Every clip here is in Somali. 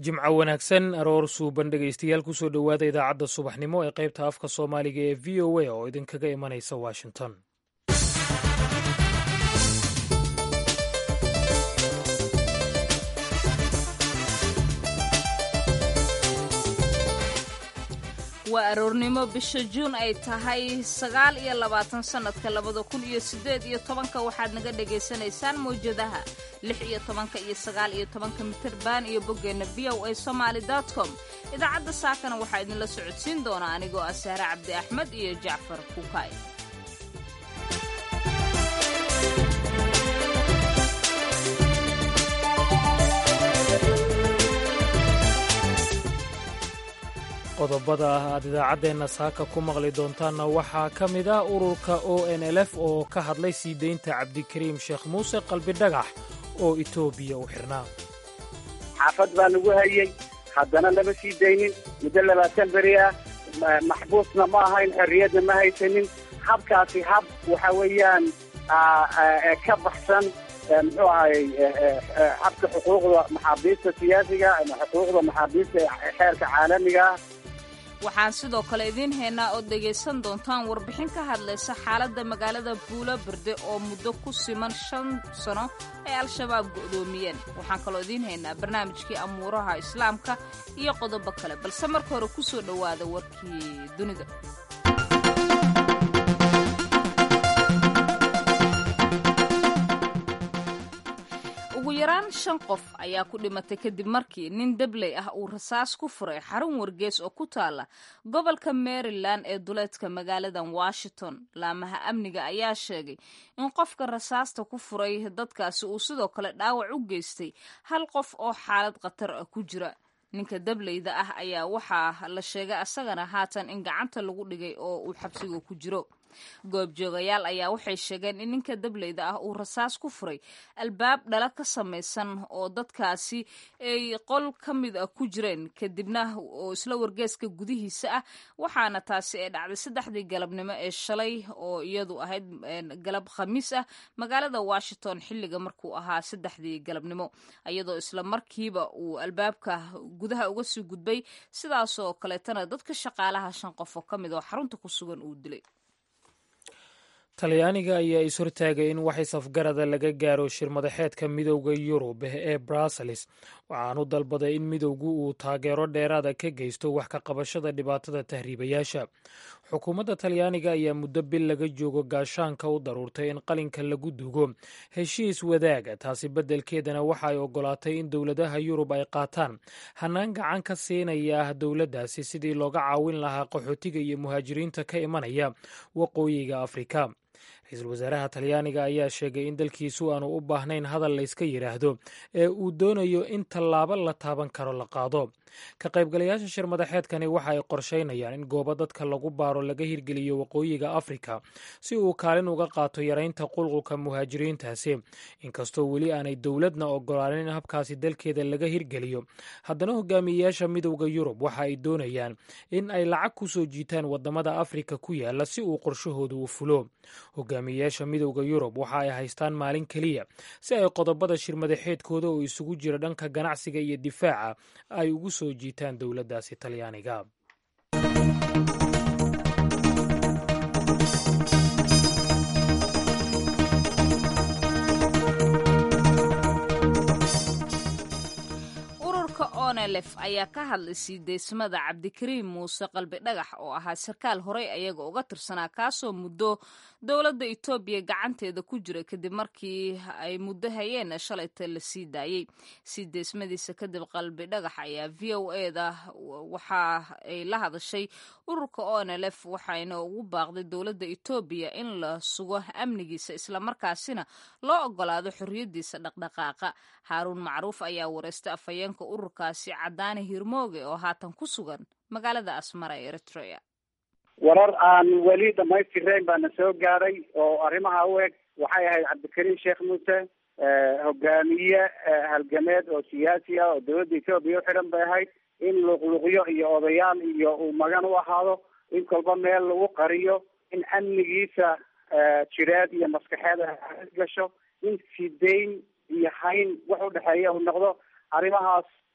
jimco wanaagsan aroor suuban dhegaystayaal kusoo dhowaada idaacadda subaxnimo ee qaybta afka soomaaliga ee v o a oo idinkaga imanaysa washington waa aroornimo bisha juun ay tahay sagaal iyo labaatan sannadka labada kun iyo siddeed iyo tobanka waxaad naga dhagaysanaysaan mawjadaha lix iyo tobanka iyo sagaal iyo tobanka mitirban iyo boggeenna v o a somaali com idaacadda saakana waxaa idinla socodsiin doona anigoo ah sahre cabdi axmed iyo jacfar kuukay qodobada ah aad idaacaddeenna saaka ku maqli doontaanna waxaa ka mid ah ururka o n l f oo ka hadlay sii deynta cabdikariim sheekh muuse qalbidhagax oo etoobiya u xirnaa xaafad baa lagu hayey haddana lama sii daynin muddo labaatan beri ah maxbuusna ma ahayn xorriyadna ma haysanin habkaasi hab waxa weeyaan ka baxsan muxuu ahay habka xuquuqda maxaabiista siyaasiga ama xuquuqda maxaabiista xeerka caalamiga ah waxaan sidoo kale idiin haynaa ood dhegaysan doontaan warbixin ka hadlaysa xaaladda magaalada buulo berde oo muddo ku siman shan sano ay al-shabaab go'doomiyeen waxaan kaloo idiin haynaa barnaamijkii amuuraha islaamka iyo qodobo kale balse marka hore ku soo dhowaada warkii dunida ugu yaraan shan qof ayaa ku dhimatay kadib markii nin dabley ah uu rasaas ku furay xarun wargees oo ku taala gobolka maryland ee duleedka magaaladan washington laamaha amniga ayaa sheegay in qofka rasaasta ku furay dadkaasi uu sidoo kale dhaawac u geystay hal qof oo xaalad khatar ah ku jira ninka dableyda ah ayaa waxaa la sheegay asagana haatan in gacanta lagu dhigay oo uu xabsiga ku jiro goobjoogayaal ayaa waxay sheegeen in ninka dableyda ah uu rasaas ku furay albaab dhala ka samaysan oo dadkaasi ay qol ka mid a ku jireen kadibna oo isla wargeeska gudihiisa ah waxaana taasi ay dhacday saddexdii galabnimo ee shalay oo iyadu ahayd galab khamiis ah magaalada washington xilliga markuu ahaa saddexdii galabnimo iyadoo isla markiiba uu albaabka gudaha uga sii gudbay sidaasoo kaleetana dadka shaqaalaha shan qof oo ka mid oo xarunta ku sugan uu dilay talyaaniga ayaa is-hortaagay in wax is-afgarada laga gaaro shir madaxeedka midowda yurub ee bruseles waxaanu dalbaday in midowgu uu taageero dheeraada ka geysto wax ka qabashada dhibaatada tahriibayaasha xukuumadda talyaaniga ayaa muddo bil laga joogo gaashaanka u daruurtay in qalinka lagu dugo heshiis wadaaga taasi beddelkeedana waxa ay ogolaatay in dowladaha yurub ay qaataan hannaan gacan ka siinaya dowladdaasi sidii looga caawin lahaa qaxootiga iyo muhaajiriinta ka imanaya waqooyiga afrika ra-iisul wasaaraha talyaaniga ayaa sheegay in dalkiisu aanu u baahnayn hadal layska yidhaahdo ee uu doonayo in tallaabo la taaban karo la qaado ka qaybgalayaasha shir madaxeedkani waxa ay qorshaynayaan in goobo dadka lagu baaro laga hirgeliyo waqooyiga afrika si uu kaalin uga qaato yaraynta qulqulka muhaajiriintaasi inkastoo weli aanay dowladna ogolaanin in habkaasi dalkeeda laga hirgeliyo haddana hogaamiyeyaasha midowda yurub waxa ay doonayaan in ay lacag ku soo jiitaan wadamada afrika ku yaala si uu qorshahooda u fulo hogaamiyeyaasha midowda yurub waxa ay haystaan maalin keliya si ay qodobada shir madaxeedkooda oo isugu jira dhanka ganacsiga iyo difaaca ay ugu soo jiitaan dowladdaasi talyaaniga onelef ayaa ka hadlay sii deysmada cabdikariim muuse qalbi dhagax oo ahaa sarkaal horey ayaga uga tirsanaa kaasoo muddo dowladda etoobiya gacanteeda ku jira kadib markii ay muddo hayeen shalayta la sii daayey sii deysmadiisa kadib qalbi dhagax ayaa v o eda waxa ay la hadashay ururka onelef waxayna ugu baaqday dowladda etoobiya in la sugo amnigiisa islamarkaasina loo ogolaado xorriyadiisa dhaqdhaqaaqa haaruun macruuf ayaa wareystay afhayeenka ururkaasi cadaane hirmooge oo haatan ku sugan magaalada asmara ee eritrea warar aan weli dhamaystirayn baana soo gaaray oo arrimaha u eg waxay ahayd cabdikariim sheekh muuse hogaamiye halgameed oo siyaasi ah oo dowladda etoobiya uxidhan bay ahayd in luqluqyo iyo odayaal iyo uu magan u ahaado in kolba meel lagu qariyo in amnigiisa jireed iyo maskaxeed gasho in sidayn iyo hayn wax udhexeeya uu noqdo arrimahaas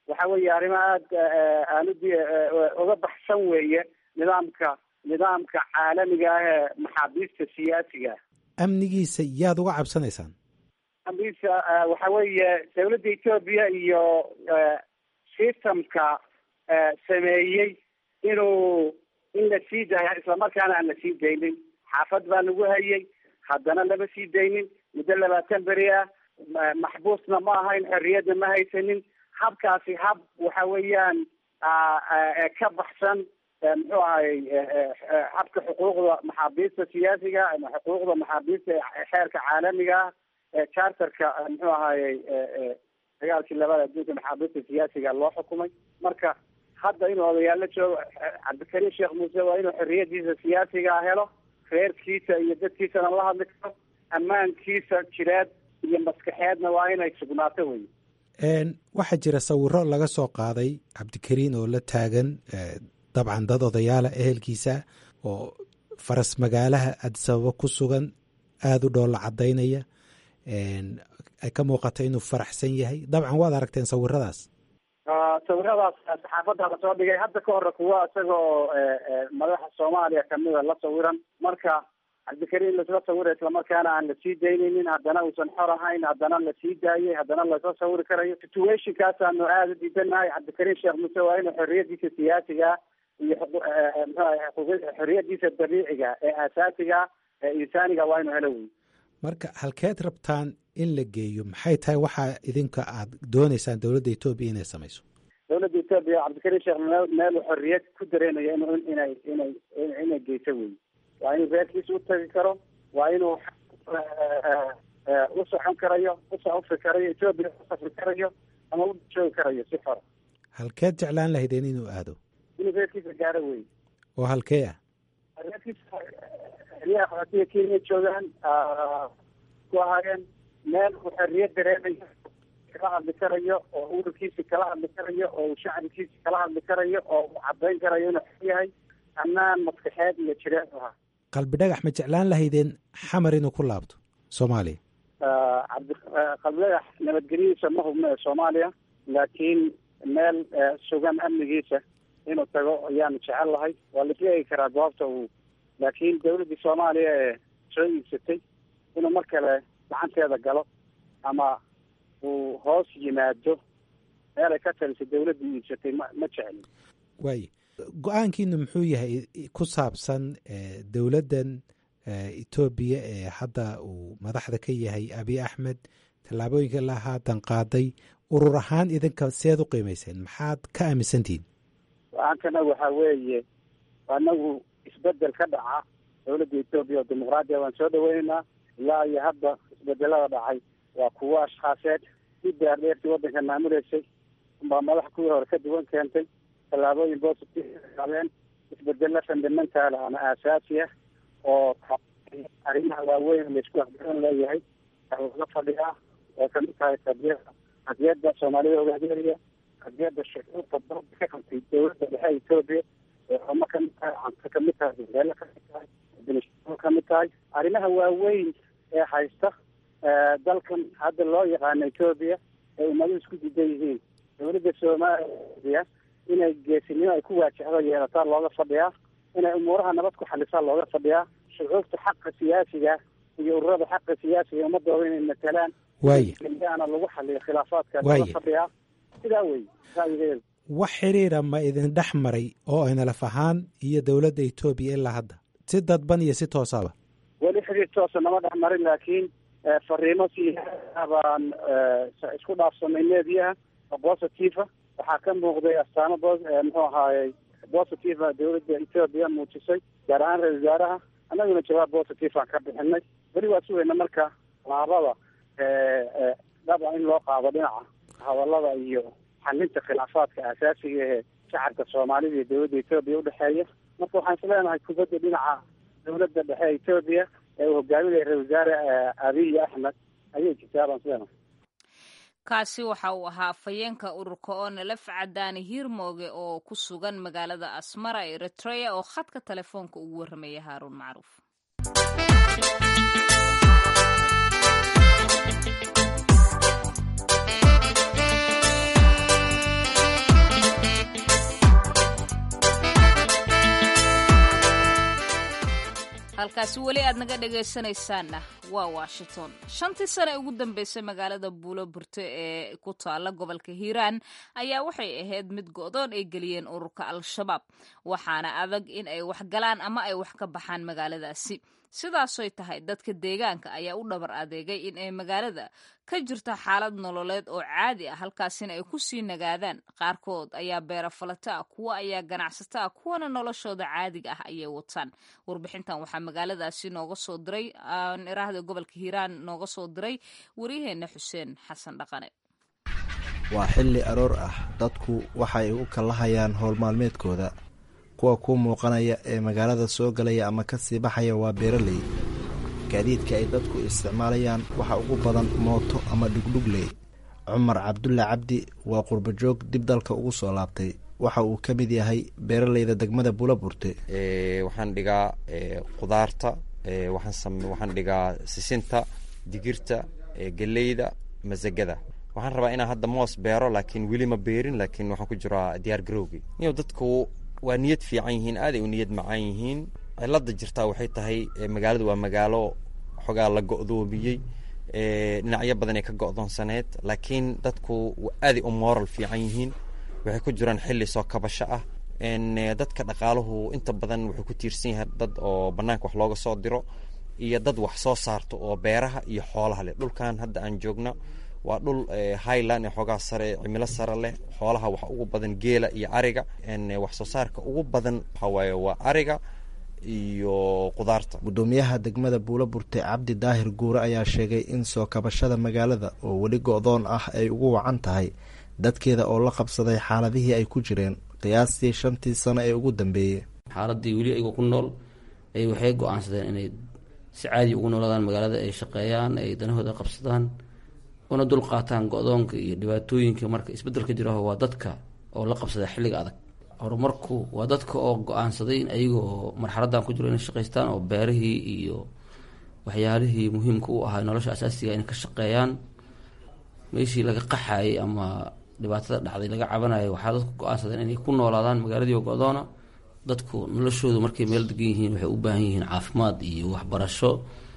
waxa weeye arrimo aada aan ud uga baxsan weeye nidaamka nidaamka caalamiga ah ee maxaabiista siyaasiga amnigiisa yaad uga cabsanaysaan amnigiisa waxa weeye dawladda etoobiya iyo systemka sameeyey inuu in la sii daaya islamarkaana aan la sii daynin xaafad baa lagu hayay haddana lama sii daynin muddo labaatan beri ah maxbuusna ma ahayn xorriyadna ma haysanin habkaasi hab waxa weeyaan ka baxsan muxuu ahay habka xuquuqda maxaabiista siyaasiga ama xuquuqda maxaabiista xeerka caalamiga ah ee charterka muxuu ahayey dagaalkii labada adduunka maxaabiista siyaasiga loo xukumay marka hadda inuu odayaalo joogo cabdikariim sheekh muuse waa inuu xorriyadiisa siyaasiga helo reerkiisa iyo dadkiisana la hadli karo ammaankiisa jireed iyo maskaxeedna waa inay sugnaato wey waxaa jira sawiro laga soo qaaday cabdikariin oo la taagan dabcan dad odayaala ehelkiisa oo faras magaalaha adisababo ku sugan aada u dhoolla cadaynaya ay ka muuqato inuu faraxsan yahay dabcan waad aragteen sawiradaas sawiradaas saxaafadda lasoo dhigay hadda ka hore kuwa isaga oo madaxa soomaaliya kamida la sawiran marka cabdikariim lasla sawira islamarkaana aan lasii daynaynin haddana uusan xor ahayn haddana lasii daayay haddana lasla sawiri karayo situationkaasaanu aada u diidanahay cabdikariim sheekh muuse waa inuu xorriyadiisa siyaasiga iyo xorriyadiisa dabiiciga ee asaasiga ee insaaniga waa inuu helo wey marka halkeed rabtaan in la geeyo maxay tahay waxaa idinka aad dooneysaan dowladda etoobiya inay samayso dowladda etoobiya cabdikariim sheekh meel xorriyad ku dareenayo in inay inay inay geyso wey waa inuu reerkiisa u tagi karo waa inuu u socon karayo u safri karayo etoobiya u safri karayo ama u joogi karayo si xora halkeed jeclaan lahaydeen inuu aado inuu reerkiisa gaaro wey oo halkee ah reerkiisa xeryaha qaxootiga kenya joogaan ku ahaayeen meel uu xorriyad dareemayo kala hadli karayo oo ururkiisa kala hadli karayo oo uu shacbikiisa kala hadli karayo oo uu cadayn karayo inuu xor yahay ammaan maskaxeed iyo jireed ahaa qalbi dhagax ma jeclaan lahaydeen xamar inuu ku laabto soomaaliya cabdi qalbi dhagax nabadgelyadiisa ma hubno ee soomaaliya laakiin meel sugan amnigiisa inuu tago ayaanu jecel lahay waa la isla eegi karaa goobta uu laakiin dawladdii soomaaliya ee soo iibsatay inuu mar kale gacanteeda galo ama uu hoos yimaado meel ay ka taliso dawladdii iibsatay ma ma jeclin waay go-aankiinu muxuu yahay ku saabsan dowladdan etoobiya ee hadda uu madaxda ka yahay abiy axmed tallaabooyinka la haatan qaaday urur ahaan idinka seed u qiimayseen maxaad ka aaminsantihiin go-aankana waxaa weeye anagu isbedel ka dhaca dowladda etoobiya oo dimuqraadiya waan soo dhaweynaynaa ilaa iyo hadda isbedelada dhacay waa kuwo ashkhaaseed si daardheertii waddanka maamuleysay baa madax kuwii hore ka duwan keentay tallaabooyin positive qaadeen isbedelo fundamental ama aasaasi ah oo arrimaha waaweyn laisku aqbaran leeyahay laga fadhiyaa oo kamid tahay qadiyada qadiyada soomaalida ogaadeeriya qadiyada shucuurta dalka ka qabtay dowladda dhexe etoobiya eeoma kamid tahay canta kamid tahay beelo kamid tahay benishao kamid tahay arrimaha waaweyn ee haysta dalkan hadda loo yaqaano etoobiya ee ummadu isku didan yihiin dowladda soomaaliya inay geesinimo ay ku waajahdo yeelataa looga fadhiyaa inay umuuraha nabad ku xalisaa looga fadhiyaa shucuurta xaqa siyaasiga iyo ururada xaqa siyaasiga ummadooda inay matalaan waaya ana lagu xaliyo khilaafaadka Waaya. looga fadhiyaa sidaa wey ra'yigeedu wax xiriira ma idin dhex maray oo aynalaf ahaan iyo dowladda etoobiya ilaa hadda si dadban iyo si toosaba weli xiriir toosa nama dhex marin laakiin eh, fariimo siyaasa baan eh, isku dhaafsanay meediyaha oo positive ah waxaa ka muuqday astaamo bos eh, muxuu ahaayey positive ah dowladda etoobiya muujisay gaar ahaan ra-isul wasaaraha annaguna jawaab positive aan ka bixinay weli waa sugayna marka laabada eh, eh, dhaba in loo qaado dhinaca hadallada iyo xalinta khilaafaadka aasaasiga ee shacabka soomaalida iyo dowladda etoobiya udhexeeya marka waxaan isleenahay kubadda dhinaca dowladda dhexe ee etoobiya ee uu hogaaminaya ra-isul wasaare eh, abiy axmed ayay jirtaa baan isleenahay kaasi waxa uu ahaa afhayeenka ururka oo nalaf cadaani hiirmooge oo ku sugan magaalada asmara eritrea oo khadka telefoonka ugu warramaya haaruun macruuf halkaasi weli aad naga dhegaysanaysaanna waa washington shantii sane ugu dambeysay magaalada buulo burte ee ku taala gobolka hiiraan ayaa waxay ahayd mid go-doon ay geliyeen ururka al-shabaab waxaana adag in ay wax galaan ama ay wax ka baxaan magaaladaasi sidaasoy tahay dadka deegaanka ayaa u dhabar adeegay in ay magaalada ka jirto xaalad nololeed oo caadi ah halkaasina ay ku sii nagaadaan qaarkood ayaa beera falata ah kuwo ayaa ganacsato ah kuwana noloshooda caadiga ah ayay wataan warbixintan waxaa magaaladaasi nooga soo diray iraahda gobolka hiiraan nooga soo diray waryaheena xuseen xasan dhaqane waa xilli aroor ah dadku waxay u kallahayaan howl maalmeedkooda kuwa ku muuqanaya ee magaalada soo galaya ama ka sii baxaya waa beeraley gaadiidka ay dadku isticmaalayaan waxa ugu badan mooto ama dhugdhugley cumar cabdulle cabdi waa qurbajoog dib dalka ugu soo laabtay waxa uu ka mid yahay beeraleyda degmada buulaburte waxaan dhigaa qudaarta waxaan dhigaa sisinta digirta geleyda masagada waxaan rabaa inaan hadda moos beero laakiin weli ma beerin laakiin waxaan ku jiraa diyaar garowgi niyo dadku waa niyad fiican yihiin aaday u niyad macaan yihiin cilada jirtaa waxay tahay magaaladu waa magaalo xogaa la go-doomiyey dhinacyo badanay ka go-doonsaneed laakiin dadku aaday u moral fiican yihiin waxay ku jiraan xilli soo kabasho ah dadka dhaqaaluhu inta badan wuxuu ku tiirsan yahay dad oo banaanka wax looga soo diro iyo dad wax soo saarto oo beeraha iyo xoolaha leh dhulkan hadda aan joogno waa dhul highland ee xoogaa sare cimilo sare leh xoolaha wax ugu badan geela iyo ariga wax soo saarka ugu badan waxaa waaye waa ariga iyo qudaarta guddoomiyaha degmada buulo burte cabdi daahir guure ayaa sheegay in soo kabashada magaalada oo weli go-doon ah ay ugu wacan tahay dadkeeda oo la qabsaday xaaladihii ay ku jireen qiyaastii shantii sano ee ugu dambeeyey xaaladii weli ayagoo ku nool ay waxay go-aansadeen inay si caadi ugu noolaadaan magaalada ay shaqeeyaan ay danahooda qabsadaan una dul qaataan go-doonka iyo dhibaatooyinka marka isbeddelka jiraho waa dadka oo la qabsada xilliga adag horumarku waa dadka oo go-aansaday in ayagoo marxaladan ku jiro inay shaqaystaan oo beerihii iyo waxyaalihii muhiimka u ahaa nolosha asaasiga inay ka shaqeeyaan meeshii laga qaxayay ama dhibaatada dhacday laga cabanayo waxaa dadku go-aansadeen inay ku noolaadaan magaaladii go-doona dadku noloshoodu markay meel degan yihiin waxay u baahan yihiin caafimaad iyo waxbarasho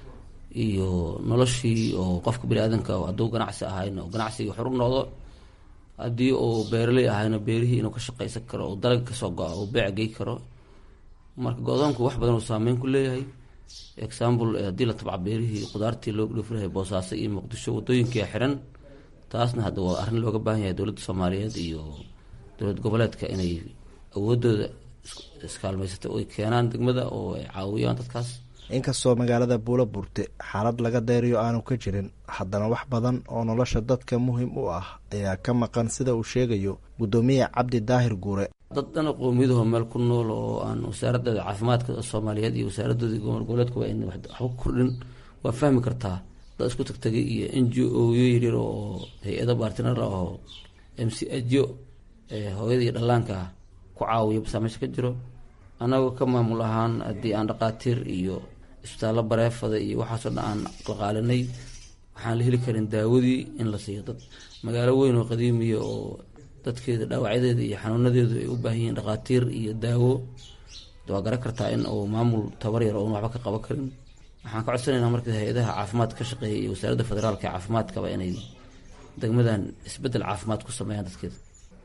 iyo noloshii oo qofka bani-aadanka hadduu ganacsi ahayna oo ganacsiga xor u noqdo haddii uu beeraley ahayna beerihii inuu ka shaqaysan karo oo dalaga kasoo go-a oo beec gey karo marka go-doonku wax badan uu saameyn ku leeyahay example haddii la tabca beerihii qudaartii loo dhoofinahay boosaaso iyo muqdisho wadooyinkia xiran taasna hadda waa arrin looga baahan yahay dowladda soomaaliyeed iyo dowlad goboleedka inay awoodooda iskaalmaysato oy keenaan degmada oo ay caawiyaan dadkaas inkastoo magaalada buulo burte xaalad laga deeriyo aanu ka jirin haddana wax badan oo nolosha dadka muhiim u ah ayaa ka maqan sida uu sheegayo guddoomiye cabdi daahir guure dad dhan qoomiyadaho meel ku nool oo aan wasaaradooda caafimaadka soomaaliyeed iyo wasaaradooda gobol goboleedkuba ayna waxba ku kordhin waa fahmi kartaa dad isku tagtagay iyo n g o yo yaryar oo hay-ado baartinar oo m c ajo hooyada iyo dhallaanka ku caawiya basaa meesha ka jiro annagoo ka maamul ahaan haddii aan dhaqaatiir iyo isbitaallo bareefada iyo waxaasoo dhan aan qalqaalinay waxaan la heli karin daawadii in la siiyo dad magaalo weyn oo qadiimiya oo dadkeeda dhaawacyadeeda iyo xanuunadeedu ay u baahan yihiin dhaqaatiir iyo daawo waa garan kartaa in uu maamul tabar yar oon waxba ka qaban karin waxaan ka codsanaynaa marka hay-adaha caafimaadka ka shaqeeya iyo wasaaradda federaalka ee caafimaadkaba inay degmadan isbeddel caafimaad ku sameeyaan dadkeeda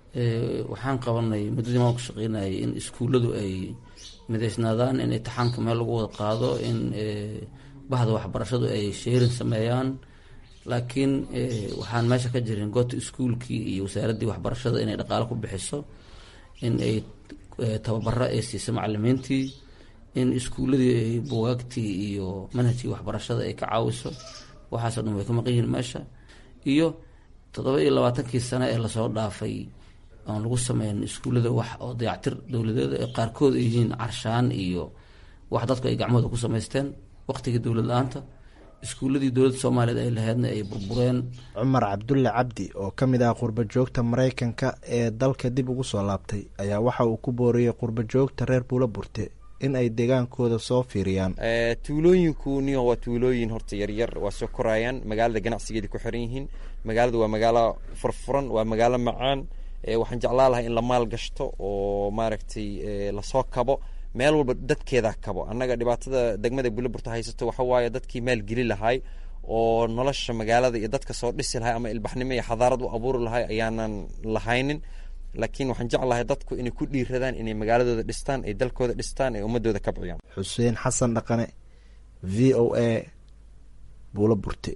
waxaan qabanay muddadii maamulka shaqeynayay in iskuulladu ay midaysnaadaan in intixaanka meel lagu wada qaado in bahda waxbarashadu ay sheerin sameeyaan laakiin waxaan meesha ka jirin goota iskuulkii iyo wasaaraddii waxbarashada inay dhaqaalo ku bixiso in ay tababaro ay siiso macalimiintii in iskuulladii ay bugaagtii iyo manhajkii waxbarashada ay ka caawiso waxaasoo dhan way ka maqan yihiin meesha iyo toddoba iyo labaatankii sane ee lasoo dhaafay oon lagu sameyn iskuullada wax oo dayactir dowladeeda ee qaarkood ay yihiin carshaan iyo wax dadku ay gacmahooda ku samaysteen waqtigii dowlad la-aanta iskuulladii dowladda soomaaliyeed ay laheydna ay burbureen cumar cabdulle cabdi oo ka mid ah qurbajoogta maraykanka ee dalka dib ugu soo laabtay ayaa waxa uu ku booriyey qurbajoogta reer buula burte in ay deegaankooda soo fiiriyaan tuulooyinku niyo waa tuulooyin horta yaryar waa soo koraayaan magaalada ganacsigeeda ku xiran yihiin magaalada waa magaalo furfuran waa magaalo macaan waxaan jeclaa lahay in la maal gashto oo maaragtay lasoo kabo meel walba dadkeeda kabo annaga dhibaatada degmada buliburta haysato waxa waaye dadkii maalgeli lahay oo nolosha magaalada iyo dadka soo dhisi lahay ama ilbaxnimo iyo xadaarad u abuuri lahay ayaanan lahaynin laakiin waxaan jeclahay dadku inay ku dhiiradaan inay magaaladooda dhistaan ay dalkooda dhistaan ay ummadooda kabciyaan xuseen xasan dhaqane v o a buulo burte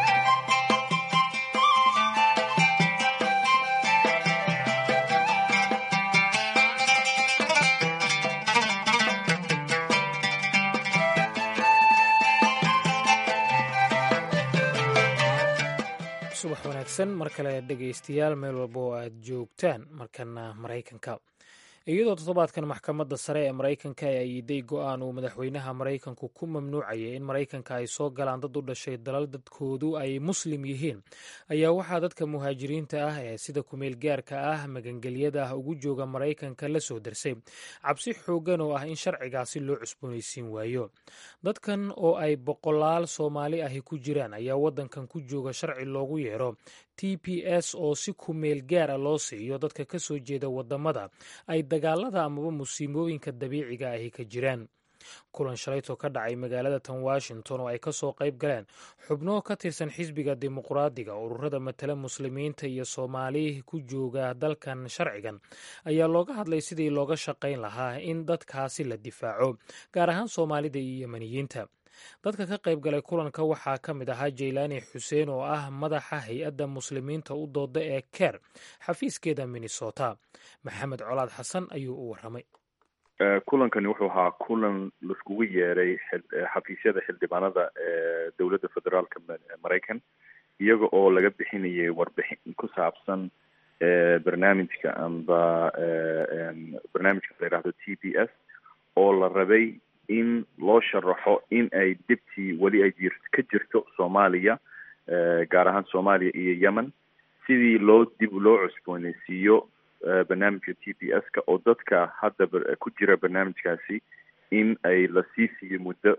subax wanaagsan mar kale dhegaystayaal meel walba oo aad joogtaan markana maraykanka iyadoo toddobaadkan maxkamadda sare ee maraykanka ay ayiday go-aan uu madaxweynaha maraykanku ku mamnuucayay in maraykanka ay soo galaan dad u dhashay dalal dadkoodu ay muslim yihiin ayaa waxaa dadka muhaajiriinta ah ee sida kumeel gaarka ah magangelyada ah ugu jooga maraykanka la soo darsay cabsi xooggan oo ah in sharcigaasi loo cusboonaysiin waayo dadkan oo ay boqolaal soomaali ahi ku jiraan ayaa waddankan ku jooga sharci loogu yeero t p s oo si kumeel gaara loo siiyo dadka ka soo jeeda waddamada ay dagaalada amaba musiibooyinka dabiiciga ahi ka jiraan kulan shalaytoo ka dhacay magaalada tan washington oo ay ka soo qayb galeen xubno ka tirsan xisbiga dimuqraadiga ururada matala muslimiinta iyo soomaali ku jooga dalkan sharcigan ayaa looga hadlay sidii looga shaqayn lahaa in dadkaasi la difaaco gaar ahaan soomaalida iyo yemaniyiinta dadka ka qayb galay kulanka waxaa ka mid ahaa jaylaani xuseen oo ah madaxa hay-adda muslimiinta u dooda ee ker xafiiskeeda minnesota maxamed colaad xasan ayuu u waramay kulankani wuxuu ahaa kulan laiskugu yeeray xafiisyada xildhibaanada ee dowladda federaalka maraykan iyaga oo laga bixinayay warbixin ku saabsan barnaamijka amba barnaamijka la yidhahdo t b s oo la rabay in loo sharaxo in ay dibtii weli ay jir ka jirto soomaaliya gaar ahaan soomaaliya iyo yemen sidii loo dib loo cusbooneysiiyo barnaamijka t b s ka oo dadka hadda ku jira barnaamijkaasi in ay la sii siiyo muddo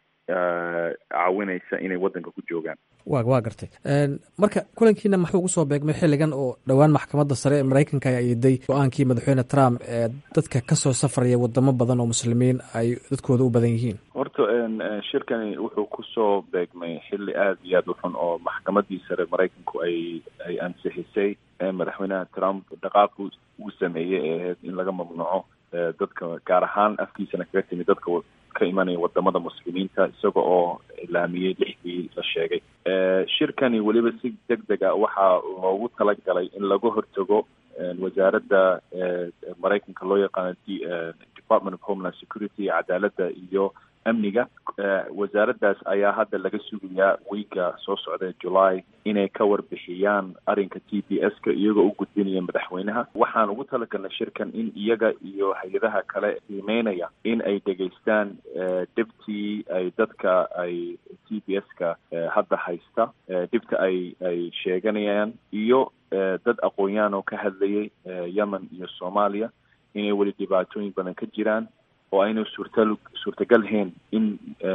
caawinaysa inay waddanka ku joogaan wa waa gartay marka kulankiina maxuu ugu soo beegmay xilligan oo dhowaan maxkamadda sare ee maraykanka ay ayiday go-aankii madaxweyne trump ee dadka kasoo safraya wadamo badan oo muslimiin ay dadkooda u badan yihiin horta shirkani wuxuu kusoo beegmay xilli aada iyo aada u xun oo maxkamadii sare maraykanku ay ay ansixisay madaxweynaha trump dhaqaaqu uu sameeyey ee ahayd in laga mamnuuco dadka gaar ahaan afkiisana kaga timi dadka ka imanaya wadamada muslimiinta isaga oo ilaamiyey lixdii la sheegay shirkani weliba si deg deg a waxaa loogu talagalay in laga hortago wasaaradda maraykanka loo yaqaano department of homeland security cadaaladda iyo amniga wasaaraddaas ayaa hadda laga sugayaa wiiga soo socda july inay ka warbixiyaan arrinka t b s ka iyagoo u gudbinaya madaxweynaha waxaan ugu talagalnay shirkan in iyaga iyo hay-adaha kale qiimeynaya in ay dhegaystaan dhibtii ay dadka ay t b s ka hadda haysta dhibta ay ay sheeganayaan iyo dad aqoon-yahan oo ka hadlayay yemen iyo soomaaliya inay weli dhibaatooyin badan ka jiraan oo ayna suurta suurtagalhayn in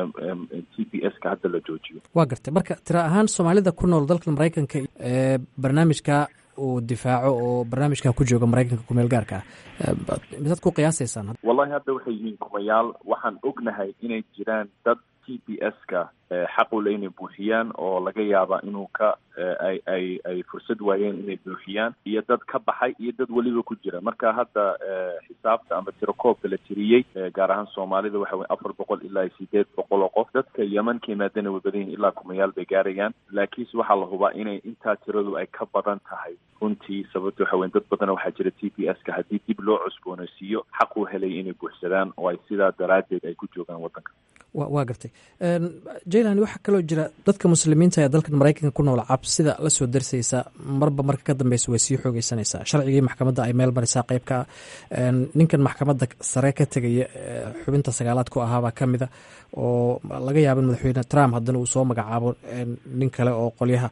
t b s ka hadda la joojiyo waa gartay marka tira ahaan soomaalida ku nool dalka maraykanka ee barnaamijka uu difaaco oo barnaamijka ku jooga maraykanka kumeel gaarka ah misaad ku qiyaasaysaan wallahi hadda waxay yihiin kumayaal waxaan ognahay inay jiraan dad t b s ka xaq u le inay buuxiyaan oo laga yaaba inuu ka ay ay ay fursad waayeen inay buuxiyaan iyo dad ka baxay iyo dad weliba ku jira marka hadda xisaabta ama tirakoobka la tiriyey gaar ahaan soomaalida waxa weye afar boqol ilaa iyo sideed boqol oo qof dadka yeman ka yimaadana way badan yihin ilaa kumayaal bay gaarayaan laakiinse waxaa la hubaa inay intaa tiradu ay ka badan tahay runtii sababta waxa weye dad badan waxaa jira t b s ka haddii dib loo cusboonaysiiyo xaq u helay inay buuxsadaan oo ay sidaa daraaddeed ay ku joogaan waddanka wa waa gartay jaylan waxaa kaloo jira dadka muslimiinta ee dalkan maraykanka ku nool cabsida la soo darsaysa marba marka ka dambeysa way sii xoogeysanaysaa sharcigii maxkamadda ay meel marisaa qeyb ka ah ninkan maxkamadda sare ka tegaya xubinta sagaalaad ku ahaabaa ka mida oo laga yaaba in madaxweyne trump haddana uu soo magacaabo nin kale oo qolyaha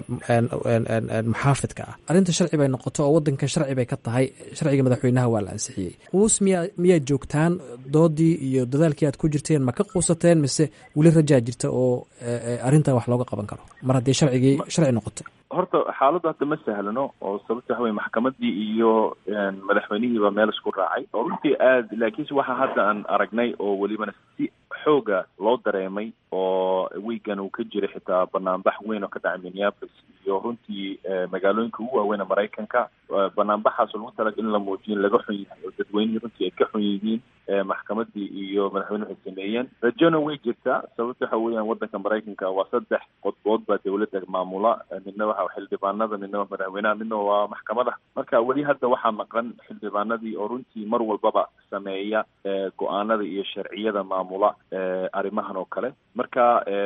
maxaafidka ah arrinta sharci bay noqoto oo wadankan sharci bay ka tahay sharciga madaxweynaha waa la ansixiyey quus miyaa miyaad joogtaan doodii iyo dadaalkii aad ku jirteen ma ka quusateen mise weli rajaa jirta oo arrintan wax looga qaban karo mar haddii sharcigii sharci noqoto horta xaaladdu hadda ma sahlano oo sababta waxa weye maxkamadii iyo madaxweynihiiba meel isku raacay oo runtii aad laakiinse waxa hadda aan aragnay oo welibana si xooga loo dareemay oo wiigan uu ka jiray xitaa banaanbax weyn oo ka dhacay minneapolis iyo runtii magaalooyinka ugu waaweyn maraykanka banaanbaxaas oo lagu talagal in la muujiyo in laga xun yahay oo dadweynihii runtii ay ka xun yihiin maxkamadii iyo madaxweyne waxay sameeyeen rajona way jirtaa sababta waxa weeyaan waddanka maraykanka waa saddex qodbood baa dawladda maamula midna waxa xildhibaanada midna waa madaxweynaha midna waa maxkamada marka weli hadda waxaa maqan xildhibaanadii oo runtii mar walbaba sameeya go-aanada iyo sharciyada maamula arrimahan oo kale marka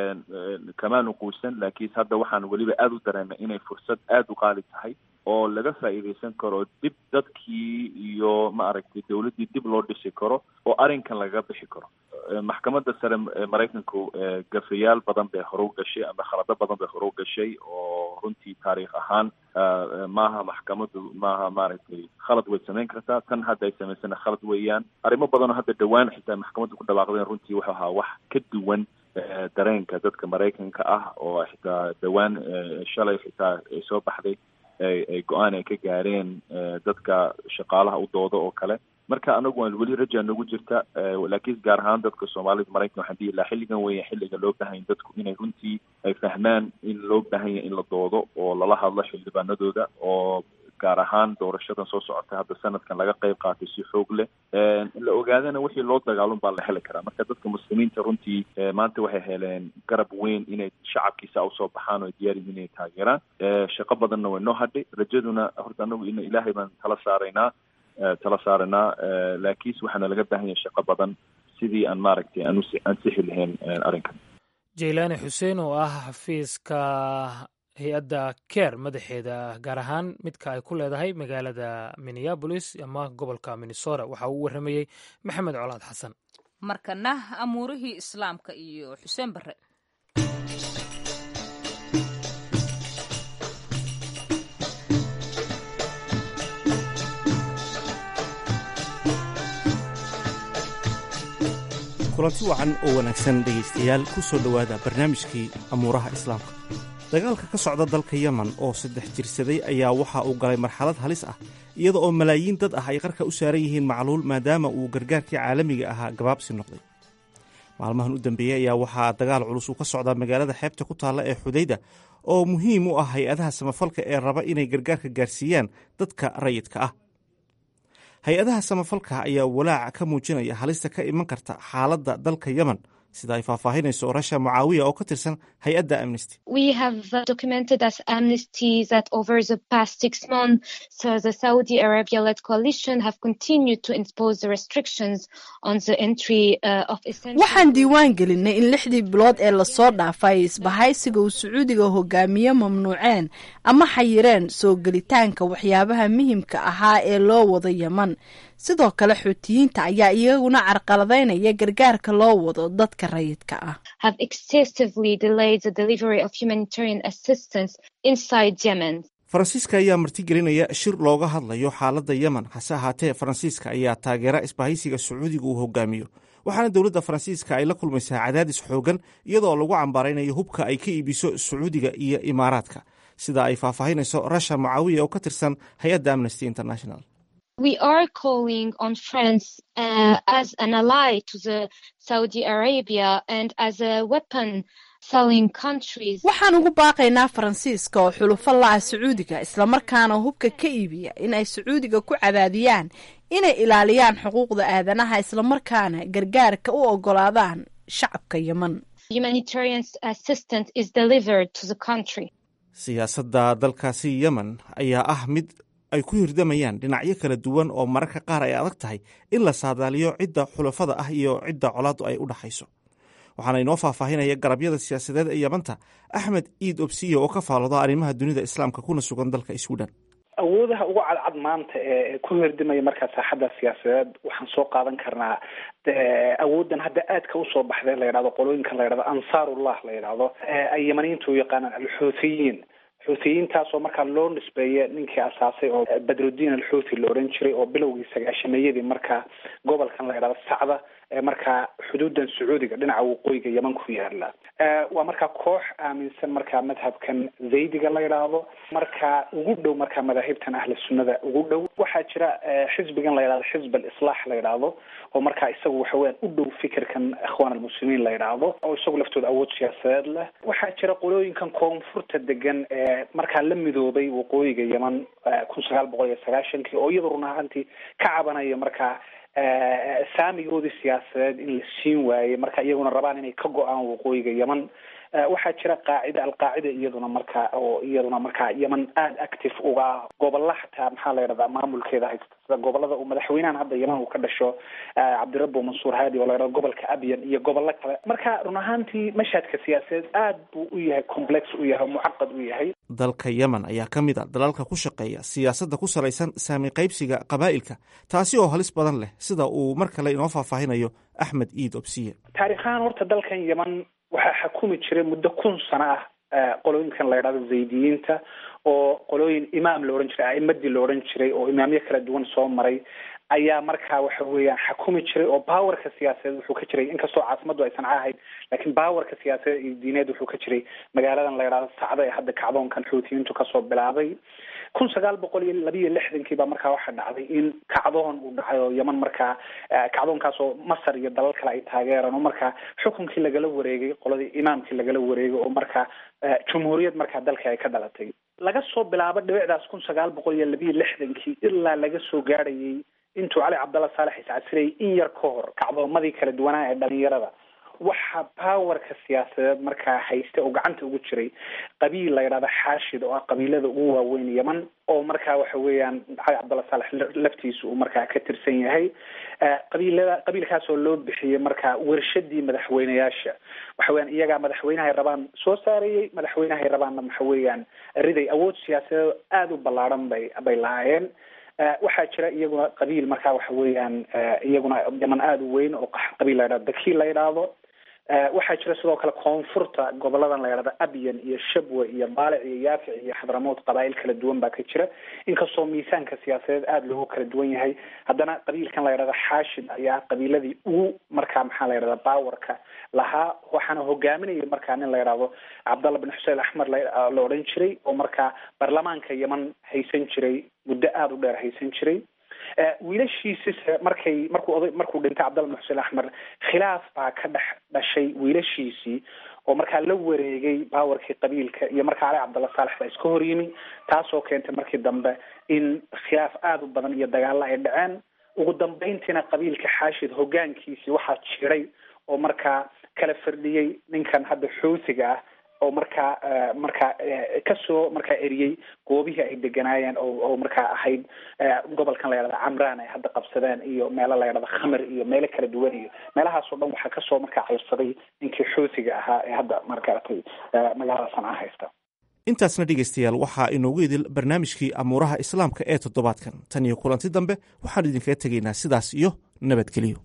kamaanu quusan laakiinse hadda waxaan weliba aada u dareemay inay fursad aada u qaali tahay oo laga faa'iidaysan karo dib dadkii iyo ma aragtay dawladdii dib loo dhisi karo oo arrinkan lagaga bixi karo maxkamadda sare maraykanku gafayaal badan bay hore u gashay ama khalado badan bay hore u gashay oo runtii taariikh ahaan maaha maxkamaddu maaha maaragtay khalad way samayn kartaa tan hadda ay samaysana khalad weeyaan arrimo badan oo hadda dhowaan xitaa maxkamaddu ku dhawaaqdeen runtii wuxuu ahaa wax ka duwan dareenka dadka maraykanka ah oo xitaa dhowaan shalay xitaa ay soo baxday ay go-aan ay ka gaareen dadka shaqaalaha u dooda oo kale marka anagu waan weli rajaa nagu jirta laakiin gaar ahaan dadka soomaalida maraykan waxaan dihi lahaa xilligan weya xilliga loo baahan yahy dadku inay runtii ay fahmaan in loo baahan yahay in la doodo oo lala hadlo xildhibaanadooda oo gaar ahaan doorashadan soo socota hadda sanadkan laga qayb qaatay si xoog leh la ogaadana wixii loo dagaalun baa la heli karaa marka dadka muslimiinta runtii maanta waxay heleen garab weyn inay shacabkiisa usoo baxaan oo ay diyaar yihiin inay taageeraan shaqo badanna way noo hadhay rajaduna horta anagu in ilaahay baan tala saaraynaa tala saaraynaa laakiinse waxaana laga baahan yahay shaqo badan sidii aan maaragtay aan ansixi lahayn arrinkan jaylaani xuseen oo ah xafiiska hay-adda ker madaxeeda gaar ahaan midka ay ku leedahay magaalada minneabolis ama gobolka minnesota waxa uu warramayey maxamed colaad xasan markana amuurihii islaamka iyo xuseen barre kulanti wacan oo wanaagsan dhegaystayaal ku soo dhowaada barnaamijkii amuuraha islaamka dagaalka ka socda dalka yemen oo saddex jirsaday ayaa waxa uu galay marxalad halis ah iyada oo malaayiin dad ah ay qarka u saaran yihiin macluul maadaama uu gargaarkii caalamiga ahaa gabaabsi noqday maalmahan u dambeeyey ayaa waxaa dagaal culus uu ka socdaa magaalada xeebta ku taalla ee xudayda oo muhiim u ah hay-adaha samafalka ee raba inay gargaarka gaarsiiyaan dadka rayidka ah hay-adaha samafalka ayaa walaaca ka muujinaya halista ka iman karta xaaladda dalka yemen sida ay faahfaahinayso rasha mucaawiya oo ka tirsan hay-adda amnesty waxaan diiwaan gelinay in lixdii bilood ee lasoo dhaafay isbahaysiga uu sacuudiga hogaamiye mamnuuceen ama xayireen soo gelitaanka waxyaabaha muhimka ahaa ee loo wado yeman sidoo kale xuutiyiinta ayaa iyaguna carqaladaynaya gargaarka loo wado dadka rayidka ah faransiiska ayaa martigelinaya shir looga hadlayo xaaladda yemen hase ahaatee faransiiska ayaa taageera isbahaysiga sacuudiga uu hogaamiyo waxaana dowladda faransiiska ay la kulmaysaa cadaadis xoogan iyadoo lagu cambaaraynayo hubka ay ka iibiso sacuudiga iyo imaaraadka sida ay faahfaahinayso rasha mucaawiya oo ka tirsan hay-adda amnesty international we are calling on France uh, as an ally to the Saudi Arabia and as a weapon selling countries. waxaan ugu baaqaynaa faransiiska oo xulufo la-ah sacuudiga islamarkaana hubka ka iibiya in ay sacuudiga ku cadaadiyaan inay ilaaliyaan xuquuqda aadanaha islamarkaana gargaarka u ogolaadaan shacabka yemen Humanitarian assistance is delivered to the country. siyaasadda dalkaasi yemen ayaa ah mid ay ku hirdamayaan dhinacyo kala duwan oo mararka qaar ay adag tahay in la saadaaliyo cidda xulafada ah iyo cidda colaaddu ay u dhaxayso waxaana inoo faahfaahinaya garabyada siyaasadeed ee yamanta axmed iid obsiyo oo ka faalooda arrimaha dunida islaamka kuna sugan dalka sweden awoodaha ugu cadcad maanta ee ku hirdimaya markaa saaxadda siyaasadeed waxaan soo qaadan karnaa awooddan hadda aadka usoo baxday la yidhahdo qolooyinka la yidhahdo ansaarullah la yidhahdo ay yamaniyiintu u yaqaanaan alxuuthiyiin xuutiyiintaasoo markaa loo nisbeeya ninkii asaasay oo badrudiin alxuuthi la odhan jiray oo bilowgii sagaashameeyadii markaa gobolkan la yidhahdo sacda ee markaa xuduudan sacuudiga dhinaca waqooyiga yeman ku yaala waa markaa koox aaminsan markaa madhabkan zaydiga la yidhaahdo markaa ugu dhow markaa madaahibtan ahli sunnada ugu dhow waxaa jira xisbigan la yidhahdo xisb alislaax la yidhaahdo oo markaa isagu waxa weyaan u dhow fikirkan ikhwaan almuslimiin la yidhaahdo oo isagu laftooda awood siyaasadeed leh waxaa jira qolooyinkan koonfurta degan ee markaa la midoobay waqooyiga yeman kun sagaal boqol iyo sagaashankii oo iyadoo run ahaantii ka cabanaya markaa saamigoodii siyaasadeed in la siin waayey marka iyaguna rabaan inay ka go-aan waqooyiga yeman waxaa jira qaacida alqaacida iyaduna markaa oo iyaduna markaa yeman aada active uga ah gobolla xataa maxaa la yidhahdaa maamulkeeda haysta sida gobolada uu madaxweynahan hadda yeman uu ka dhasho cabdirabbo mansuur haadi oo la yidhahdo gobolka abyan iyo gobollo kale marka run ahaantii mashhadka siyaasadeed aad buu u yahay complex u yahay mucaqad u yahay dalka yemen ayaa ka mid a dalalka ku shaqeeya siyaasadda ku salaysan saami qaybsiga qabaa'ilka taasi oo halis badan leh sida uu mar kale inoo faahfaahinayo axmed iid obsiye taarikhahaan horta dalkan yeman waxaa xakumi jiray muddo kun sano ah qolooyinkan la yidhahdo zaydiyiinta oo qolooyin imaam la odhan jiray a'imadii la odhan jiray oo imaamyo kala duwan soo maray ayaa markaa waxa weeyaan xakumi jiray oo bawarka siyaasadeed wuxuu ka jiray inkastoo caasimadu aysan ahayd laakiin bawarka siyaasadeed iyo diineed wuxuu ka jiray magaaladan la yidhahdo sacda ee hadda kacdoonkan xuutiyiintu kasoo bilaabay kun sagaal boqol iyo labiiyo lixdankii baa markaa waxaa dhacday in kacdoon uu dhacay oo yeman markaa kacdoonkaas oo masar iyo dalal kale ay taageeraan oo markaa xukunkii lagala wareegay qoladii imaamkii lagala wareegay oo markaa jumhuuriyad markaa dalka ay ka dhalatay laga soo bilaabo dhibicdaas kun sagaal boqol iyo labiiyo lixdankii ilaa laga soo gaadhayay intuu cali cabdalla saalex iscasirayay in yar ka hor kacdoomadii kala duwanaa ee dhalinyarada waxaa powerka siyaasadeed markaa hayste oo gacanta ugu jiray qabiil la yidhahda xaashid oo ah qabiilada ugu waaweyn yeman oo markaa waxa weeyaan cali cabdalla saalex laftiisa uu markaa ka tirsan yahay qabiilada qabiilkaas oo loo bixiyey markaa wershadii madaxweyneyaasha waxa weeyaan iyagaa madaxweynahay rabaan soo saarayey madaxweynahay rabaanna waxa weeyaan riday awood siyaasadeed aada u ballaadhan bay bay lahaayeen waxaa jira iyaguna qabiil markaa waxa weeyaan iyaguna yeman aada u weyn oo qabiil la yidhahdo dakiil la yidhaahdo waxaa jira sidoo kale koonfurta goboladan la yidhahdo abyan iyo shabwe iyo baalic iyo yaafic iyo xadramood qabaa'il kala duwan baa ka jira inkastoo miisaanka siyaasadeed aada loogu kala duwan yahay haddana qabiilkan la yidhahdo xaashid ayaa qabiiladii ugu markaa maxaa la yidhahda bawarka lahaa waxaana hogaaminaya markaa nin la yidhahdo cabdalla bin xuseen axmed la odhan jiray oo markaa baarlamaanka yeman haysan jiray muddo aada u dheer haysan jiray wiilashiisise markay markuu oday markuu dhintay cabdalla bin xuseen axmed khilaaf baa ka dhex dhashay wiilashiisii oo markaa la wareegay bawarkii qabiilka iyo markaa cali cabdalla saalex baa iska horyimi taasoo keentay markii dambe in khilaaf aada u badan iyo dagaalla ay dhaceen ugu dambeyntiina qabiilka xaashid hogaankiisii waxaa jiray oo markaa kala fardhiyey ninkan hadda xuutiga ah oo markaa markaa kasoo markaa eriyey goobihii ay deganaayeen oo oo markaa ahayd gobolkan la yidhahda camraan ay hadda qabsadeen iyo meelo la yidhahda khamar iyo meelo kala duwan iyo meelahaasoo dhan waxaa kasoo markaa cayrsaday ninkii xuutiga ahaa ee hadda markaatay magaalada sanca haysta intaasna dhegaystayaal waxaa inoogu idil barnaamijkii amuuraha islaamka ee toddobaadkan tan iyo kulanti dambe waxaan idinkaga tegaynaa sidaas iyo nabadgelyo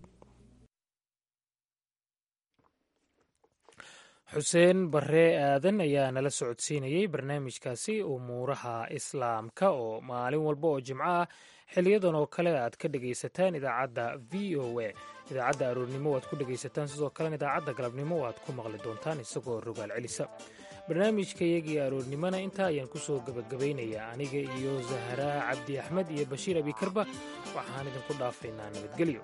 xuseen barre aadan ayaa nala socodsiinayey barnaamijkaasi umuuraha islaamka oo maalin walba oo jimco ah xiliyadan oo kale aad ka dhegaysataan idaacadda v o a idaacadda aroornimo waad ku dhegaysataan sidoo kalena idaacadda galabnimo waad ku maqli doontaan isagoo rogaal celisa barnaamijka iyagii aroornimona intaa ayaan ku soo gebagabaynayaa aniga iyo zahraa cabdi axmed iyo bashiir abikarba waxaan idinku dhaafaynaa nabadgelyo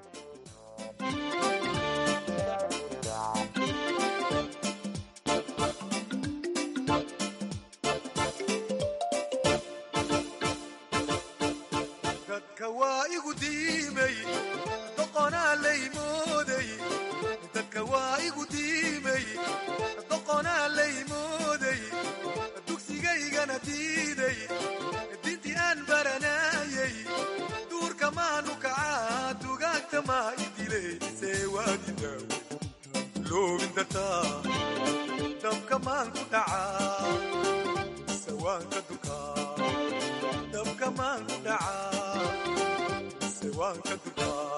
dabka maan ku dhacaa se waan ka dukaa